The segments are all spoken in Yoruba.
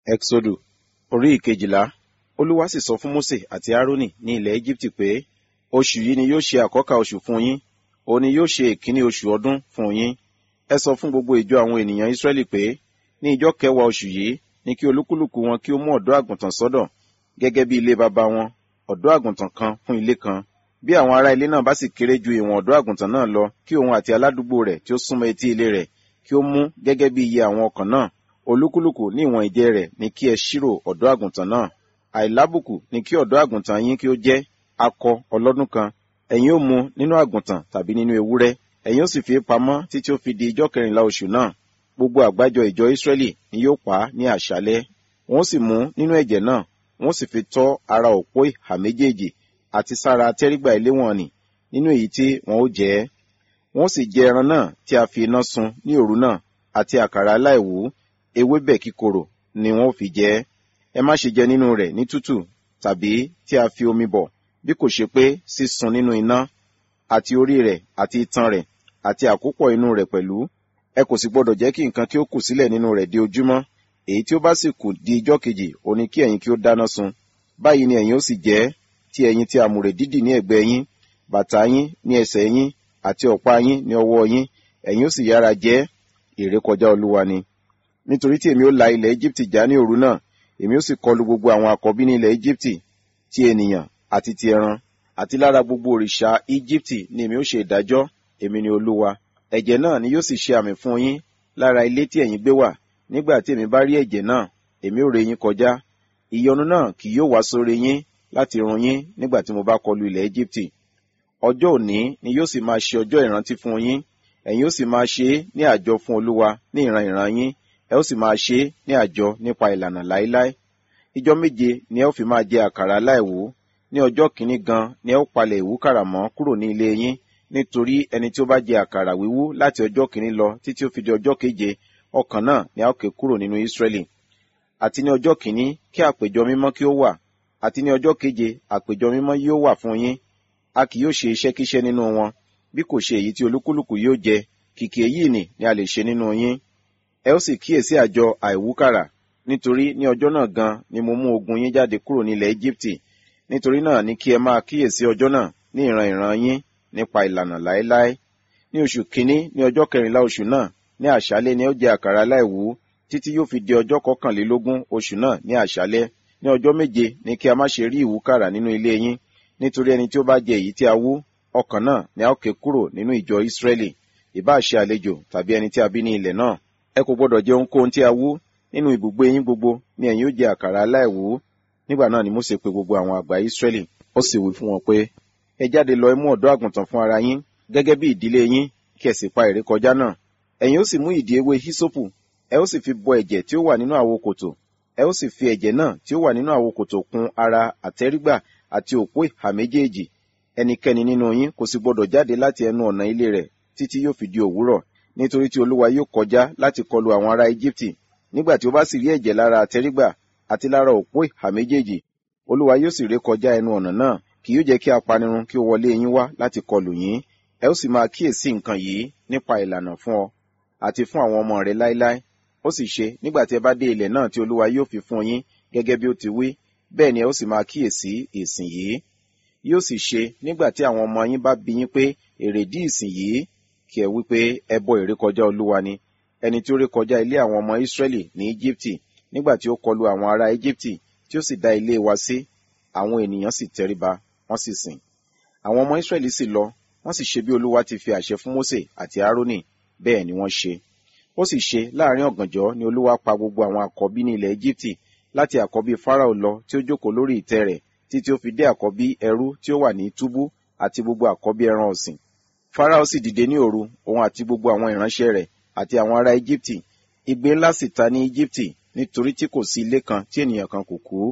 Ẹ́xódù orí ìkejìlá Olúwa sì sọ fún Mósè àti Árónì ní ilẹ̀ Éjíptì pé, oṣù yìí ni yóò ṣe àkọ́kà oṣù fún yín, òun ni yóò ṣe ìkíní oṣù ọdún fún yín. Ẹ sọ fún gbogbo ìjọ àwọn ènìyàn Ísírẹ́lì pé, ní ijọ́ kẹwàá oṣù yìí ni kí olúkúlùkù wọn kí ó mú ọ̀dọ́ àgùntàn sọ́dọ̀, gẹ́gẹ́ bí ilé baba wọn, ọ̀dọ́ àgùntàn kan fún ilé kan. Bí àwọn ará ilé náà bá sì kéré ju ìwọ̀n ọ̀dọ́ àgùntàn náà lọ, kí òun àti aládùúgbò rẹ̀ tí ó súnmọ́ etí ilé rẹ̀ kí ó mú gẹ́gẹ́ bí iye àwọn ọkàn náà. Olúkúlùkù ní ìwọ̀n ìjẹ rẹ̀ ni kí ẹ ṣírò ọ̀dọ́ àgùntàn náà. Àìlábùkù ni kí ọ̀dọ́ àgùntàn yín kí ó jẹ́ akọ ọlọ́dún kan. Ẹ̀yin ó mú nínú àgùntàn tàbí nínú ewúrẹ́. Ẹ̀yin ó sì fi pamọ́ títí ó fi di ijọ́ kẹrìnlá oṣù náà. Gbogbo àgbájọ ìjọ Ísírẹ́lì ni yóò pa á ní àṣálẹ́. Wọ́n sì mú nínú ẹ̀jẹ̀ náà, wọ́n sì fi tọ́ ara òpó ìhà méjèèjì àti sára tẹ́rígbà ilé wọn nì nínú èyí tí wọn ó jẹ ẹ́. Wọ́n sì jẹ ẹran náà tí a fi iná sun ní òru náà àti àkàrà aláìwú, ewébẹ̀ kíkorò ni wọn ó fi jẹ ẹ́. Ẹ má ṣe jẹ nínú rẹ̀ ní tútù tàbí tí a fi omi bọ̀, bí kò ṣe pé sísun nínú iná, àti orí rẹ̀ àti itan rẹ̀ àti àkópọ̀ inú rẹ̀ pẹ̀lú. Ẹ kò sì gbọdọ̀ jẹ́ kí nǹkan kí ó kù sílẹ̀ nínú rẹ̀ di ojúmọ́. Èyí tí ó bá sì kù di ijọ́ kejì, òun ni kí ẹ̀yin kí ó dáná sun. Báyìí ni ẹ̀yin ó sì jẹ ẹ́, tí ẹ̀yin ti àmùrè dídì ní ẹ̀gbẹ́ yín, bàtà yín ní ẹsẹ̀ yín, àti ọ̀pá yín ní ọwọ́ yín, ẹ̀yin ó sì yára jẹ ẹ́, ìrékọjá Olúwa ni. Nítorí tí èmi ó la ilẹ̀ Éjíptì já ní òru náà, èmi ó sì kọlu gbogbo àwọn àkọ́bí ní ilẹ̀ Éjíptì, ti ènìyàn àti ti ẹran, àti lára gbogbo òrìṣà Éjíptì ni èmi ó ṣe ìdájọ́, èmi ni Olúwa. Ẹ̀jẹ̀ náà ni yóò sì ṣe àmì fún yín lára ilé tí ẹ̀yin gbé wà. Nígbà tí èmi bá rí ẹ̀jẹ̀ náà, èmi ó ré yín kọjá. Ìyọnu náà kì yóò wá sórí yín láti run yín nígbà tí mo bá kọlu ilẹ̀ Éjíptì. Ọjọ́ òní ni yóò sì máa ṣe ọjọ́ ìrántí fún yín. Ẹ̀yin ó sì máa ṣe é ní àjọ fún Olúwa ní ìran ìran yín. Ẹ ó sì máa ṣe é ní àjọ nípa ìlànà láéláé. Ijọ́ méje ni ẹ ó fi máa jẹ àkàrà aláìwú. Ní ọjọ́ kìíní gan ni ẹ ó palẹ̀ ìwúkàrà mọ́ kúrò ní ilé yín. Nítorí ẹni tí ó bá jẹ àkàrà wíwú láti ọjọ́ kìíní lọ títí ó fi di ọjọ́ keje, ọkàn náà ni a ó ké kúrò nínú Ísírẹ́lì. Àti ní ọjọ́ kìíní kí àpéjọ mímọ́ kí ó wà. Àti ní ọjọ́ keje àpéjọ mímọ́ yóò wà fún yín. A kì yóò ṣe iṣẹ́kíṣẹ́ nínú wọn, bí kò ṣe èyí tí olúkúlùkù yóò jẹ. Kìkì èyí nì ni a lè ṣe nínú yín. Ẹ ó sì kíyèsí àjọ àìwúkàrà, nítorí ní ọjọ́ náà gan ni mo mú ogun yín jáde kúrò ní ilẹ̀ Éjíptì. Nítorí náà ni kí ẹ máa kíyèsí ọjọ́ náà ní ìran ìran yín nípa ìlànà láéláé. Ní oṣù kìíní ní ọjọ́ kẹrìnlá oṣù náà, ní àṣálẹ́ ni ó jẹ àkàrà aláìwú, títí yóò fi di ọjọ́ kọkànlélógún oṣù náà ní àṣálẹ́. Ní ọjọ́ méje ni kí a má ṣe rí ìwúkàrà nínú ilé yín, nítorí ẹni tí ó bá jẹ èyí tí a wú, ọkàn náà ni a ó ké kúrò nínú ìjọ Ísírẹ́lì, ìbá ṣe àlejò tàbí ẹni tí a bí ní ilẹ̀ náà. Ẹ kò gbọdọ̀ jẹ ohunkóhun tí a wú, nínú ibùgbé yín gbogbo ni ẹ̀yin ó jẹ àkàrà aláìwú. Nígbà náà ni Mósè pe gbogbo àwọn àgbà Ísírẹ́lì, ó sì wí fún wọn pé, ẹ jáde lọ ẹ mú ọ̀dọ́ àgùntàn fún ara yín, gẹ́gẹ́ bí ìdílé yín, kí ẹ sì pa ìrékọjá náà. Ẹ̀yin ó sì mú ìdí ewé hísópù, ẹ ó sì fi bọ ẹ̀jẹ̀ tí ó wà nínú àwo kòtò, ẹ ó sì fi ẹ̀jẹ̀ náà tí ó wà nínú àwo kòtò kùn ara àtẹ́rígbà àti òpó ìhà méjèèjì. Ẹnikẹ́ni nínú yín kò sì gbọdọ̀ jáde láti ẹnu ọ̀nà ilé rẹ̀ títí yóò fi di òwúrọ̀, nítorí tí Olúwa yóò kọjá láti kọlu àwọn ará Éjíptì. Nígbà tí ó bá sì rí ẹ̀jẹ̀ lára àtẹ́rígbà àti lára òpó ìhà méjèèjì, Olúwa yóò sì ré kọjá ẹnu ọ̀nà náà, kì yóò jẹ́ kí apanirun kí ó wọlé yín wá láti kọlù yín. Ẹ ó sì máa kíyèsí nǹkan yìí nípa ìlànà fún ọ àti fún àwọn ọmọ rẹ láéláé. Ó sì ṣe nígbà tí ẹ bá dé ilẹ̀ náà tí Olúwa yóò fi fún yín gẹ́gẹ́ bí ó ti wí, bẹ́ẹ̀ ni ẹ ó sì máa kíyèsí ìsìn yìí. Yóò sì ṣe nígbà tí àwọn ọmọ yín bá bi yín pé èrèdí ìsìn yìí, kí ẹ wí pé ẹbọ ìrékọjá Olúwa ni, ẹni tí ó rékọjá ilé àwọn ọmọ Ísírẹ́lì ní Íjíptì, nígbà tí ó kọlu àwọn ará Íjíptì, tí ó sì dá ilé wa sí, àwọn ènìyàn sì tẹríba, wọ́n sì sìn. Àwọn ọmọ Ísírẹ́lì sì lọ, wọ́n sì ṣe bí Olúwa ti fi àṣẹ fún Mósè àti Árónì, bẹ́ẹ̀ ni wọ́n ṣe. Ó sì ṣe láàrin ọ̀gànjọ́ ni Olúwa pa gbogbo àwọn àkọ́bí ní ilẹ̀ Íjíptì, láti àkọ́bí Fáráò lọ tí ó jókòó lórí ìtẹ́ rẹ̀, títí ó fi dé àkọ́bí ẹrú tí ó wà ní túbú àti gbogbo àkọ́bí ẹran ọ̀sìn. Fáráò sì dìde ní òru, òun àti gbogbo àwọn ìránṣẹ́ rẹ̀ àti àwọn ará Íjíptì. Igbe ńlá sì ta ní Íjíptì, nítorí tí kò sí ilé kan tí ènìyàn kan kò kú.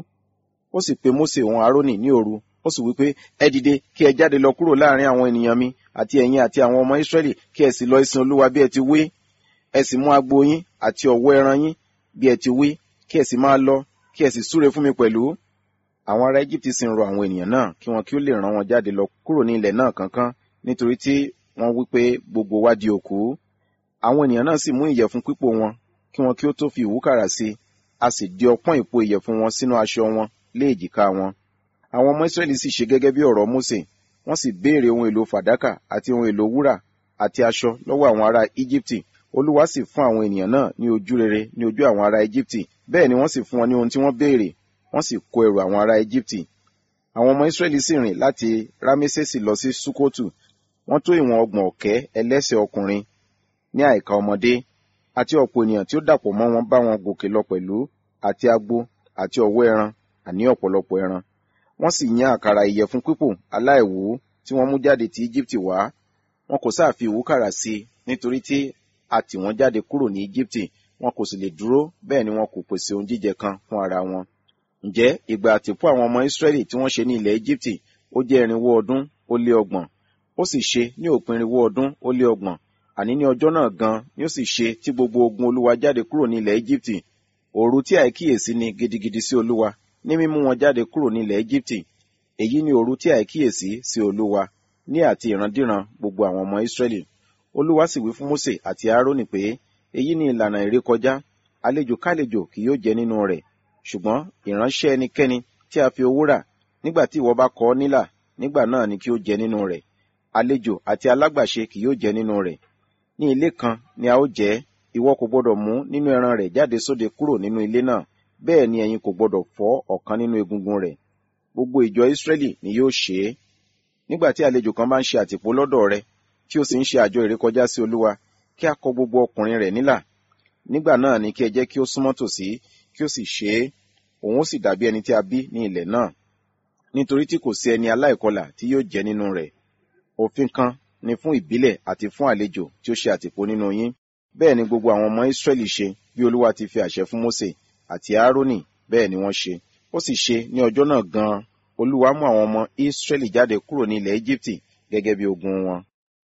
Ó sì pe Mósè òun Árónì ní òru, ó sì wí pé, ẹ dìde kí ẹ jáde lọ kúrò láàrin àwọn ènìyàn mi àti ẹ̀yin àti àwọn ọmọ Ísírẹ́lì kí ẹ sì lọ ìsìn Olúwa bí ẹ ti wí. Ẹ sì mú agbo yín àti ọ̀wọ́ ẹran yín bí ẹ ti wí, kí ẹ sì máa lọ, kí ẹ sì súre fún mi pẹ̀lú. Àwọn ará Íjíptì sì ń rọ àwọn ènìyàn náà kí wọn kí ó lè rán wọn jáde lọ kúrò ní ilẹ̀ náà kánkán, nítorí tí wọ́n wí pé gbogbo wa di òkú. Àwọn ènìyàn náà sì mú ìyẹ̀fun pípò wọn, kí wọn kí ó tó fi ìwúkàrà sí, a sì di ọpọ́n ìpò ìyẹ̀fun wọn sínú aṣọ wọn lé èjìká wọn àwọn ọmọ Ísírẹ́lì sì ṣe gẹ́gẹ́ bí ọ̀rọ̀ Mósè wọ́n sì béèrè ohun èlò fàdákà àti ohun èlò wúrà àti aṣọ lọ́wọ́ àwọn ará Íjíbítì Olúwa sì fún àwọn ènìyàn náà ní ojú rere ní ojú àwọn ará Íjíbítì bẹ́ẹ̀ ni wọ́n sì fún wọn ní ohun tí wọ́n béèrè wọ́n sì kó ẹrù àwọn ará Íjíbítì àwọn ọmọ Ísírẹ́lì sì rìn láti Rámésèsì lọ sí Súkótù wọ́n tó ìwọ̀n ọgbọ̀n ọ̀kẹ́ ẹlẹ́sẹ̀ ọkùnrin ní àìka ọmọdé àti ọ̀pọ̀ ènìyàn tí ó dàpọ̀ mọ́ wọn bá wọn gòkè lọ pẹ̀lú àti agbo àti ọ̀wọ́ ẹran àní ọ̀pọ̀lọpọ̀ ẹran wọ́n sì yan àkàrà ìyẹ̀fun pípò aláìwú tí wọ́n mú jáde ti Íjíbítì wá wọn kò sáà fi ìwúkàrà sí i nítorí tí a tì wọ́n jáde kúrò ní Íjíbítì wọn kò sì lè dúró bẹ́ẹ̀ ni wọn kò pèsè ohun jíjẹ kan fún ara wọn. ǹjẹ́ ìgbà àtìpó àwọn ọmọ Ísírẹ́lì tí wọ́n ṣe ní ilẹ̀ Íjíbítì ó jẹ́ irinwó ọdún ó lé ọgbọ̀n ó sì ṣe ní òpin irinwó ọdún ó lé ọgbọ̀n àní ní ọjọ́ náà gan ni ó sì ṣe tí gbogbo ogun Olúwa jáde kúrò ní ilẹ̀ Íjíbítì òru tí àìkíyèsí ni gidigidi sí Olúwa ní mímú wọn jáde kúrò ní ilẹ̀ Íjíbítì èyí ni òru tí àìkíyèsí sí Olúwa ní àti ìrandíran gbogbo àwọn ọmọ Ísírẹ́lì Olúwa sì wí fún Mósè àti Árónì pé èyí ni ìlànà ìrékọjá àlejò kálejò kì yóò jẹ nínú rẹ̀ ṣùgbọ́n ìránṣẹ́ ẹnikẹ́ni tí a fi owó rà nígbà tí ìwọ bá kọ ọ́ nílà nígbà náà ni kí ó jẹ nínú rẹ̀ àlejò àti alágbàṣe kì yóò jẹ nínú rẹ̀ ní ilé kan ni a ó jẹ ìwọ kò gbọdọ̀ mú nínú ẹran rẹ̀ jáde sóde kúrò nínú ilé náà bẹ́ẹ̀ ni ẹ̀yin kò gbọdọ̀ fọ́ ọ̀kan nínú egungun rẹ̀ gbogbo ìjọ Ísírẹ́lì ni yóò ṣe é nígbà tí àlejò kan bá ń ṣe àtìpó lọ́dọ̀ rẹ tí ó sì ń ṣe àjọ ìrékọjá sí Olúwa kí a kọ gbogbo ọkùnrin rẹ̀ nílà nígbà náà ni kí ẹ jẹ́ kí ó súnmọ́ tòsí kí ó sì ṣe é òun ó sì dàbí ẹni tí a bí ní ilẹ̀ náà nítorí tí kò sí ẹni aláìkọlà tí yóò jẹ nínú rẹ̀ òfin kan ni fún ìbílẹ̀ àti fún àlejò tí ó ṣe àtìpó nínú yín bẹ́ẹ̀ ni gbogbo àwọn ọmọ Ísírẹ́lì ṣe bí Olúwa ti fi àṣẹ fún Mósè àti Árónì bẹ́ẹ̀ ni wọ́n ṣe ó sì ṣe ní ọjọ́ náà gan-an Olúwa mú àwọn ọmọ Ísírẹ́lì jáde kúrò ní ilẹ̀ Íjíbítì gẹ́gẹ́ bí ogun wọn